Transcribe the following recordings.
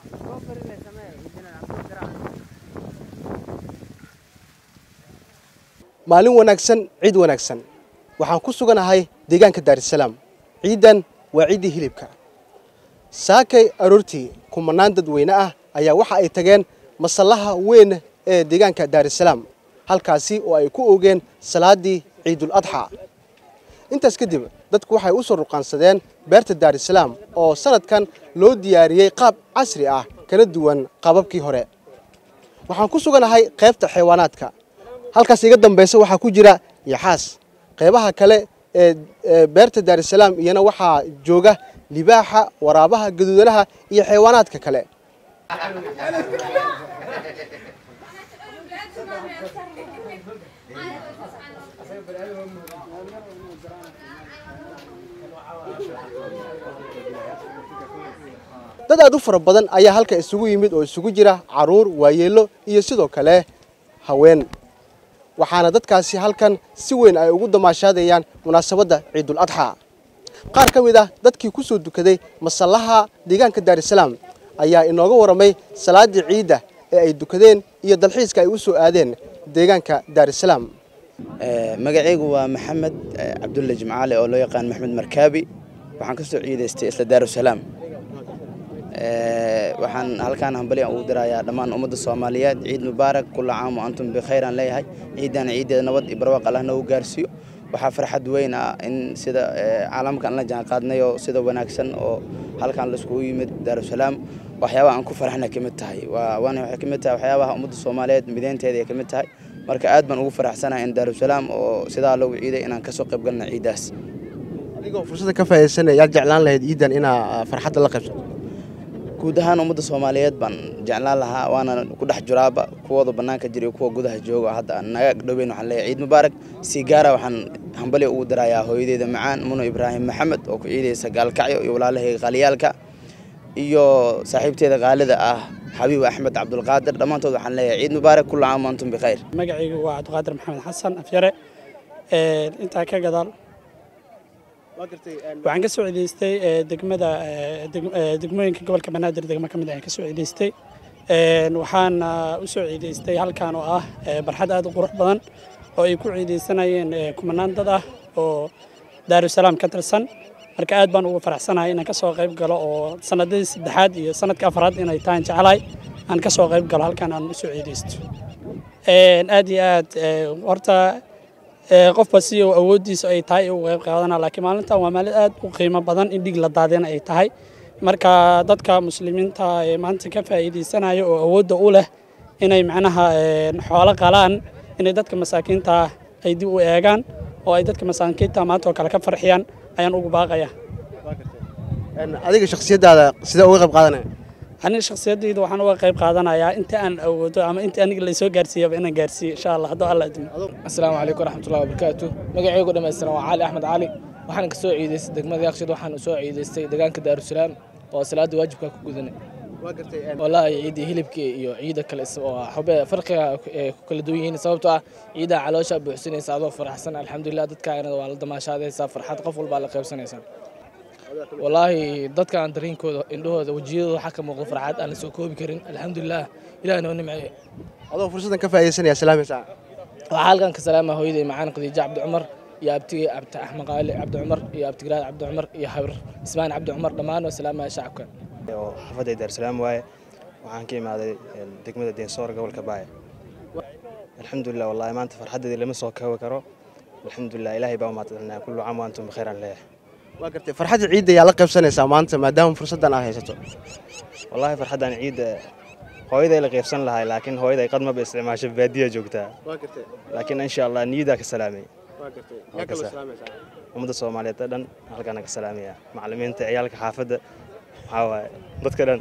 maalin wanaagsan ciid wanaagsan waxaan ku suganahay deegaanka daarisalaam ciiddan waa ciiddii hilibka saakay aroortii kumanaan dadweyne ah ayaa waxa ay tageen masallaha weyn ee deegaanka daarisalaam halkaasi oo ay ku oogeen salaaddii ciidul adxa intaas kadib dadku waxay u soo ruqaansadeen beerta daarisalaam oo sanadkan loo diyaariyey qaab casri ah kana duwan qaababkii hore waxaan ku suganahay qaybta xayawaanaadka halkaas iga dambaysa waxaa ku jira yaxaas qaybaha kale ee beerta daarisalaam iyana waxaa jooga libaaxa waraabaha gaduudanaha iyo xayawaanaadka kale dad aad u fara badan ayaa halka isugu yimid oo isugu jira caruur waayeello iyo sidoo kale haween waxaana dadkaasi halkan si weyn ay ugu damaashaadayaan munaasabadda ciidul adxa qaar ka mid ah dadkii ku soo dukaday masallaha deegaanka daarisalaam ayaa inooga warramay salaaddii ciidda ee ay dukadeen iyo dalxiiska ay u soo aadeen deegaanka daarisalaam magacaygu waa maxamed cabdulle jimcaale oo loo yaqaan maxmed markaabi waxaan ka soo ciidaystay isla daarusalaam waxaan halkaan hambaliyan ugu dirayaa dhammaan ummadda soomaaliyeed ciid mubaarak kulla caam wa antum bikhayran leeyahay ciiddana ciiddeeda nabad iyo barwaaq allah noogu gaarsiiyo waxaa farxad weyn ah in sida caalamkan la jaan qaadnay oo sida wanaagsan oo halkaan laiskugu yimid daarusalaam waxyaabaha aan ku farxna ka mid tahay waana waxay ka mid tahay waxyaabaha ummadda soomaaliyeed mideynteeda ay ka mid tahay marka aad baan ugu faraxsanahay in daarusalaam oo sidaa loogu ciiday inaan kasoo qayb galna ciiddaas adigoo fursadda ka faa'iidaysanaya yaad jeclaan lahayd ciiddan inaa farxadda la qaybsato guud ahaan ummadda soomaaliyeed baan jeclaan lahaa waana ku dhex jiraaba kuwooda bannaanka jira iyo kuwa gudaha jooga hadda naga dhoweyn waxaan leeyahay ciid mubaarak si gaara waxaan hambali ugu dirayaa hooyadeeda macaan muno ibraahim maxamed oo ku ciidaysa gaalkacyo iyo walaalahayga qaaliyaalka iyo saaxiibteeda qaalida ah xabiib axmed cabdulqaadir dhammaantood waxaan leeyahay ciid mubaarak kulla caam wa antum bikhayr magacaygu waa cabdiqaadir maxamed xasan afyare intaa ka gadaal waxaan ka soo ciidaystay degmada degmooyinka gobolka banaadir degmo ka mid ayaan ka soo ciidaystay waxaan u soo ciidaystay halkan oo ah barxad aad u qurux badan oo ay ku ciidaysanayeen kumanaan dad ah oo daarusalaam ka tirsan marka aad baan ugu faraxsanahay inaan ka soo qayb galo oo sanadadii saddexaad iyo sanadka afraad inay tahan jeclahay aan ka soo qayb galo halkan aan u soo ciidaysto aad iyo aad horta qofba si uu awooddiisa ay tahay ugu qayb qaadana laakiin maalintan waa maalin aad u qiimo badan in dhig la daadina ay tahay marka dadka muslimiinta ee maanta ka faa'iidaysanaya oo awoodda u leh inay macnaha xoolo qalaan inay dadka masaakiinta ay dib u eegaan oo ay dadka masaakiinta maanta oo kale ka farxiyaan ayaan ugu baaqaya adiga shakhsiyaddaada sidee uga qayb qaadanaya aniga shakhsiyaddayda waxaan uga qayb qaadanayaa inta aan awoodo ama inta aniga laysoo gaarsiiyaba inaan gaarsiiyo insha allah hadduu alla idmo asalaamu calaykum waraxmatullahi wabarakaatu magacaygu dhammaystiran waa cali axmed cali waxaan ka soo ciidaystay degmada yaqshid waxaan u soo ciidaystay deegaanka daarusalaam oo salaada waajibka ku gudanay wallaahi ciidii hilibkii iyo ciida kale oo xube farqiga ay ku kala duwan yihiin sababtoo ah ciidaa caloosha buuxsanaysa adoo faraxsan alxamdulilah dadkaana waa la damaashaadaysaa farxad qof walbaa la qaybsanaysaa wallaahi dadkaan dareenkooda indhahooda wejiyadooda waxaa ka muuqda farxad aan la soo koobi karin alxamdulilah ilaah noo nimceeye adoo fursaddan ka faa'iidaysanaya salaamaysaa waxaa halkan ka salaama hooyaday macaan khadiijo cabdi cumar iyo abtigay abdi axmed qaali cabdi cumar iyo abtigiraad cabdi cumar iyo habir ismaan cabdi cumar dhammaan oo salaamaya shacabka oo xaafadday daarsalaam waaye waxaan ka imaaday degmada deensoor gobolka baaya alxamdulilah wallahi maanta farxaddeedii lama soo koobi karo alxamdulilah ilaahay baa umaadcelinaa kullu caam wa antum bikhayran leeyahay waa gartay farxadda ciidda yaa la qaybsanaysaa maanta maadaama fursaddan aad haysato wallaahi farxaddan ciidda hooyaday la qaybsan lahay laakiin hooyaday qad maba isticmaasho baadiya joogtaa laakiin insha allah niyadaa ka salaamay ummadda soomaaliyeed oo dhan halkaana ka salaamaya macallimiinta ciyaalka xaafadda waxaa waaye dadka dhan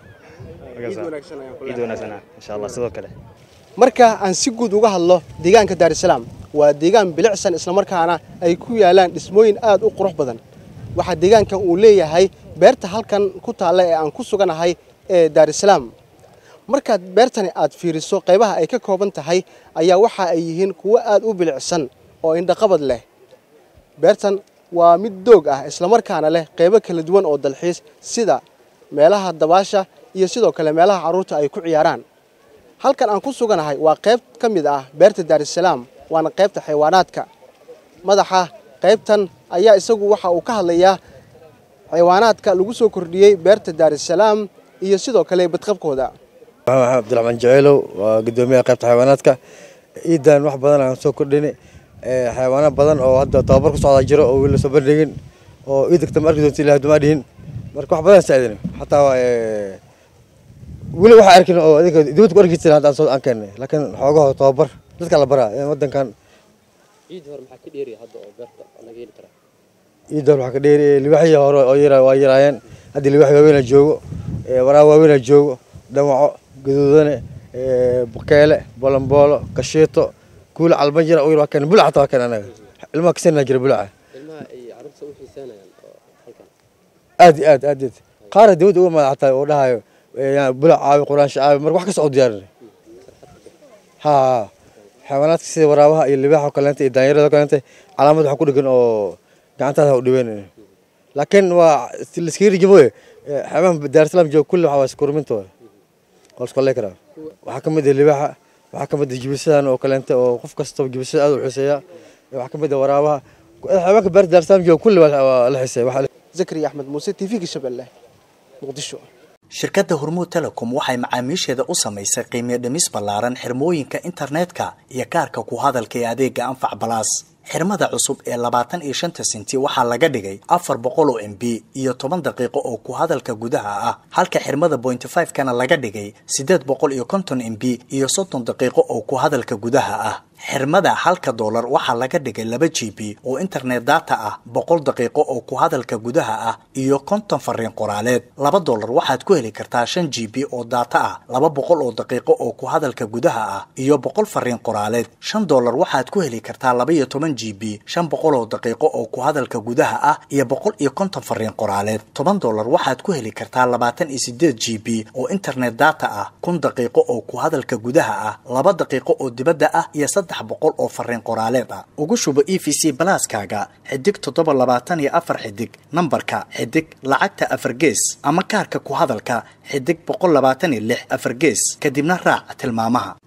ciid wanaagsanaa insha allah sidoo kale marka aan si guud uga hadlo deegaanka daarisalaam waa deegaan bilicsan islamarkaana ay ku yaalaan dhismooyin aad u qurux badan waxaa deegaankan uu leeyahay beerta halkan ku taalla ee aan ku suganahay ee daarisalaam markaad beertani aad fiiriso qaybaha ay ka kooban tahay ayaa waxa ay yihiin kuwo aad u bilicsan oo indhaqabad leh beertan waa mid doog ah islamarkaana leh qaybo kala duwan oo dalxiis sida meelaha dabaasha iyo sidoo kale meelaha carruurta ay ku ciyaaraan halkan aan ku suganahay waa qayb ka mid ah beerta daarusalaam waana qaybta xayawaanaadka madaxa qaybtan ayaa isagu waxa uu ka hadlayaa xayawaanaadka lagu soo kordhiyey beerta daarusalaam iyo sidoo kale badqabkooda maxamed cabdiraxmaan jaceylow waa gudoomiyaha qaybta xayawaanaadka ciidan wax badan aan soo kordhini xayawaano badan oo hadda tababar ku socdaa jiro oo weli lasoo bandhigin oo iidagta ma arki doonta ilaah dumaa dhihin marka wax badan saacidin xataa weli waxa arkin oo adinka dibadda ku arki jirin hadda aan soo aan keennay laakiin xoogaho tababar dadka la baraa wadankan ciid hore maxaa ka dheeriya hadda oo beerta laga heli karaa ciidan waxaa ka dheeri libaxyii hore oo yara waa yaraayeen haddii libax waaweyn joogo waraab waaweyn joogo dhamaco gaduudane bukeele bolomboolo kashiito kuula calban jira oo yar waa keen bulac hataa waa keen anaga ilmaha kasanaa jira bulaca ilmaha ay carruurta u xiiseynayaan oo halkan aad iyo aad aad aad qaara dawladda uga madax xataa oo dhahayo bulac caawi quraansha caawi marka wax kasta oo diyaarinay ha xayawaanaadka sida waraabaha iyo libaaxa oo kaleenta iyo daanyarada oo kaleenta calaamad waxaa ku dhegan oo gacantaada ha u dhiweynay laakiin waa laskaga rijiboye xayawaanka daarusalaam jooga kulli waxaa waa iskurminta waa waa la isku haley karaa waxaa ka mid ah libaaxa waxaa ka mid ah jibisadan oo kaleenta oo qof kastaba jibisada aad u xiiseeya waxaa ka mid ah waraabaha xayawaanka beerta daarusalaam jooga kulli waa la xiiseeya zakariya axmed muuse t v-ga shabeelle muqdisho shirkadda hormuud telecom waxay macaamiisheeda u samaysay qiimiyo dhimis ballaaran xirmooyinka internetka iyo kaarka ku hadalka ee adeega anfac balaas xirmada cusub ee labaatan iyo shanta senti waxaa laga dhigay afar boqol oo m b iyo toban daqiiqo oo ku hadalka gudaha ah halka xirmada pointy five kana laga dhigay siddeed boqol iyo konton m b iyo soddon daqiiqo oo ku hadalka gudaha ah xirmada halka doolar waxaa laga dhigay laba g b oo internet data ah boqol daqiiqo oo ku hadalka gudaha ah iyo konton fariin qoraaleed laba doolar waxaad ku heli kartaa shan g b oo data ah laba boqol oo daqiiqo oo ku hadalka gudaha ah iyo boqol fariin qoraaleed shan doolar waxaad ku heli kartaa laba iyo toban g b shan boqol oo daqiiqo oo ku hadalka gudaha ah iyo boqol iyo konton fariin qoraaleed toban doolar waxaad ku heli kartaa labaatan iyo sideed g b oo internet data ah kun daqiiqo oo ku hadalka gudaha ah laba daqiiqo oo dibadda ah iyo saddex boqol oo fariin qoraaleed ah ugu shubo e v c balaaskaaga xidig toddoba labaatan iyo afar xidig nambarka xidig lacagta afar gees ama kaarka ku hadalka xidig boqol labaatan iyo lix afar gees kadibna raac tilmaamaha